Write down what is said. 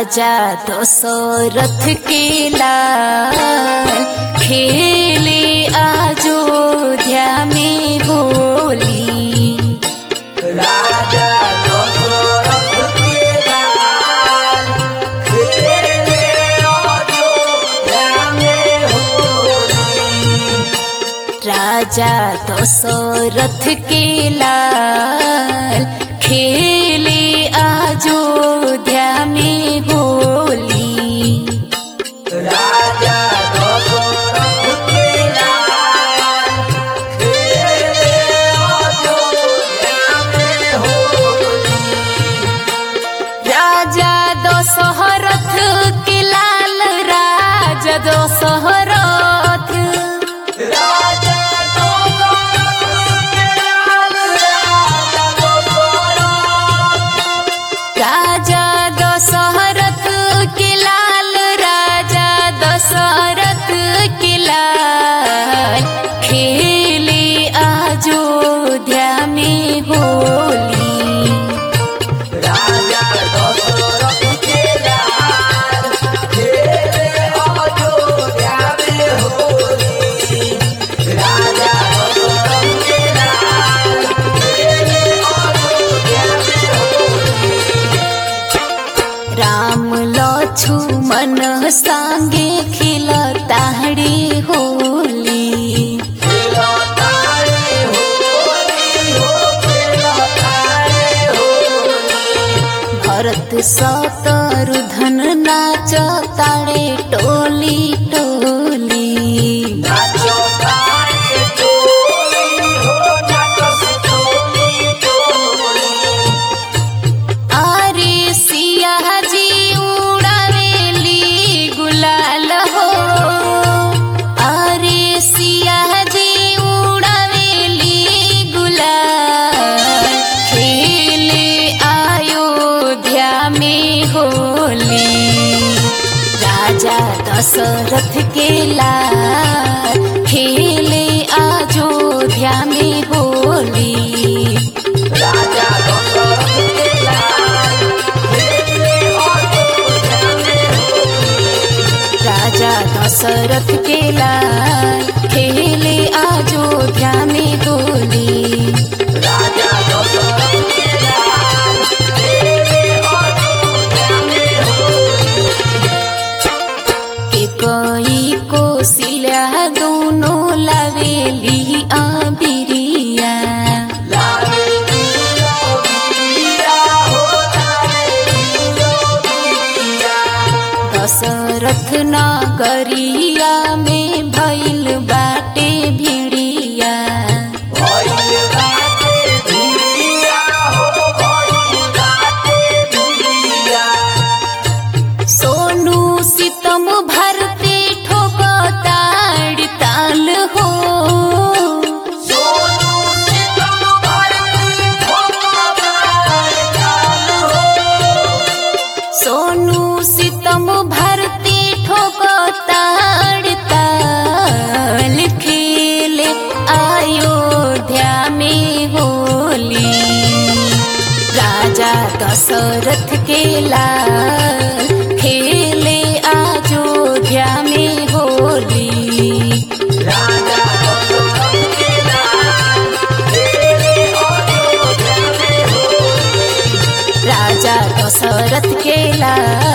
राजा दशरथ के लाल खेले अयोध्या में होली राजा दशरथ के लाल खेले अयोध्या में होली राजा दशरथ के लाल खेले अयोध्या में होली राजा दशरथ के लाल खेले अयोध्या में होली राजा दशरथ के लाल राजा दशरथ राजा दशरथ के लाल राजा दशरथ राजा दशरथ के लाल राजा दशरथ के लाल खेले अयोध्या में होली राजा दशरथ के लाल खेले अयोध्या में होली राजा दशरथ के लाल खेले अयोध्या में होली राम लक्ष्मण संगे खिलताड़ी होली खेलतारे होली हो खेलतारे होली भरत शत्रुधन नाच ताड़े टोली टोली नाचो तारे टोली हो नाचस टोली टोली आरे सिया जी उड़ावेली गुलाल हो आरे सिया जी उड़ावेली गुलाल खेले अयोध्या में होली राजा दशरथ के लाल खेले अयोध्या में होली राजा दशरथ के लाल खेले अयोध्या में होली राजा दशरथ के लाल खेले अयोध्या में होली राजा दशरथ के लाल खेले अयोध्या में होली के कोई कोसिला दोनों लवेली आबिरिया लाले दियो बिया हो लाले दियो बिया दशरथ नगरिया में भइल बाटे भिड़िया भइल बाटे भिड़िया हो भइल बाटे भिड़िया सोनू सितम भरते ठोकताड़ ताल हो सोनू सितम भरती भगवान काल हो सोनू सितम भरते ठोकताड़ ताल खेले अयोध्या में होली राजा दशरथ के लाल खेले अयोध्या में होली राजा दशरथ के लाल खेले अयोध्या में होली राजा दशरथ के लाल